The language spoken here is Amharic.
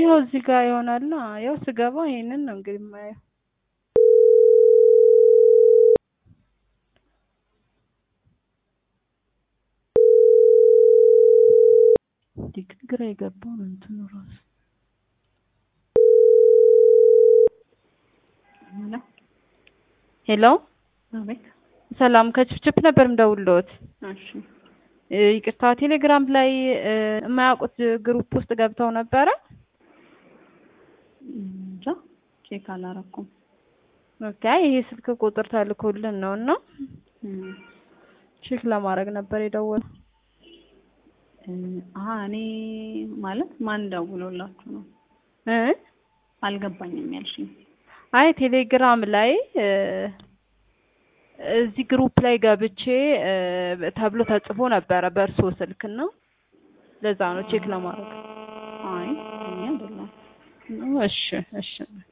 ይኸው እዚህ ጋር ይሆናል። ያው ስገባ ይሄንን ነው እንግዲህ የማየው። ግን ግራ የገባው ነው እንትኑ ራሱ ሄሎ አቤት። ሰላም ከችፕችፕ ነበር የምደውልልዎት። እሺ እ ይቅርታ ቴሌግራም ላይ እ የማያውቁት ግሩፕ ውስጥ ገብተው ነበረ። እንጃ ቼክ አላረኩም። ኦኬ ይሄ ስልክ ቁጥር ተልኮልን ነው እና እም፣ ቼክ ለማድረግ ነበር የደወለው። እ አሀ እኔ ማለት ማን ደውሎላችሁ ነው? እ አልገባኝም ያልሽኝ። አይ ቴሌግራም ላይ እ እዚህ ግሩፕ ላይ ገብቼ እ ተብሎ ተጽፎ ነበረ በእርሶ ስልክ ነው። ለዛ ነው ቼክ ለማድረግ። አይ እኔ አይደለም። እሺ እሺ